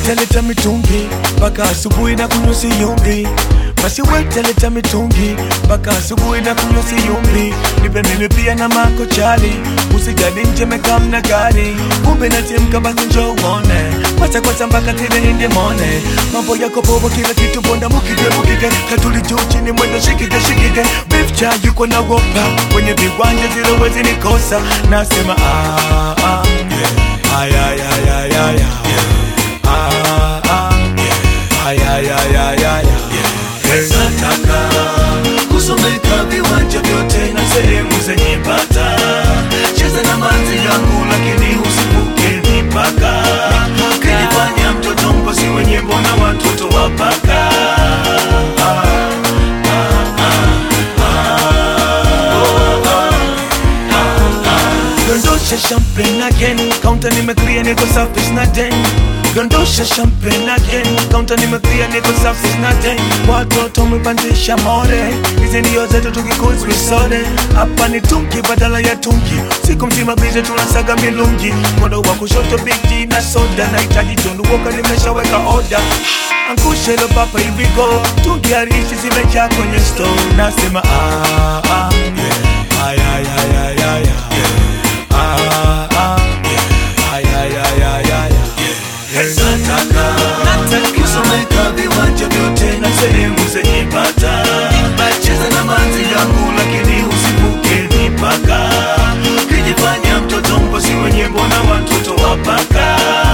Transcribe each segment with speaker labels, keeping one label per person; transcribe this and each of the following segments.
Speaker 1: wetaleta mitungi mpaka asubuhi na kunywa siyumbi basi wetaleta mitungi mpaka asubuhi na kunywa siyumbi nipe mimi pia na mako chali usijali nje mekamna gari kumbe natimka basi njo uone kwacha kwacha mpaka tile inde mone mambo yako bobo kila kitu bonda mukige mukige katuli juu chini mwendo shikige shikige beef cha yuko na wopa kwenye viwanja zile wezi nikosa nasema ah, ah, yeah. ay, ay, ay, ay, ay, ay. Ah, ah, yeah. ay, ay, ay, ay, ay, ay. Hey.
Speaker 2: nataka kusomeka viwanja vyote na sehemu zenye bata cheza na manzi yangu lakini usivuke mipaka kinifanya mtoto mposi wenye mbona watoto wapaka
Speaker 1: Dondosha champagne again Counter nimeclear niko safi sina den Dondosha champagne again Counter nimeclear niko safi sina den Watoto umepandisha more Hizi ndio zetu tukikuzi sote Hapa ni tunki badala ya tunki Siku mzima bize tunasaga milungi Mkono wa kushoto bigi na soda Nahitaji tundu woka nimeshaweka order Angusha hilo papa hivi go Tungi harishi zimejaa kwenye store Nasema ah ah yeah Ay ay ay ay ay ay Ah, ah, yeah. Ay, ay, ay, ay, ay, ay.
Speaker 2: nataka kusomeka viwanja vyote na sehemu zenye bata cheza na manzi yangu lakini usivuke mipaka kijifanya mtoto mposi wenye mbona watoto wapaka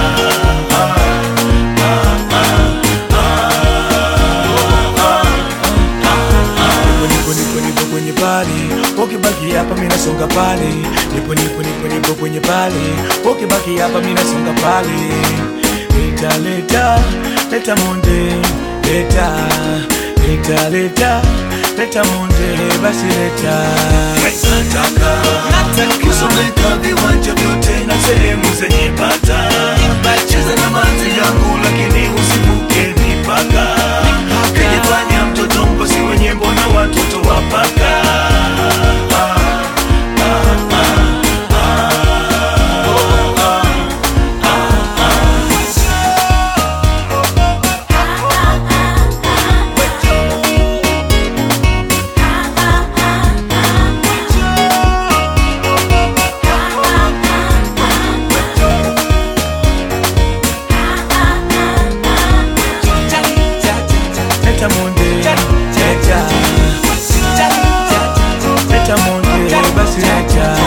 Speaker 1: Nipo, nipo, nipo kwenye pali ukibaki hapa mina songa pale nipo nipo nipo nipo kwenye pale ukibaki hapa mina songa pale leta leta leta monde leta leta leta leta monde basi leta
Speaker 2: nataka kusomeka viwanja vyote na sehemu zenye bata cheza na manzi yangu lakini usivuke mipaka kijifanya mtoto mposi wenye mbona watoto wapaka
Speaker 1: leta monde leta leta monde basi leta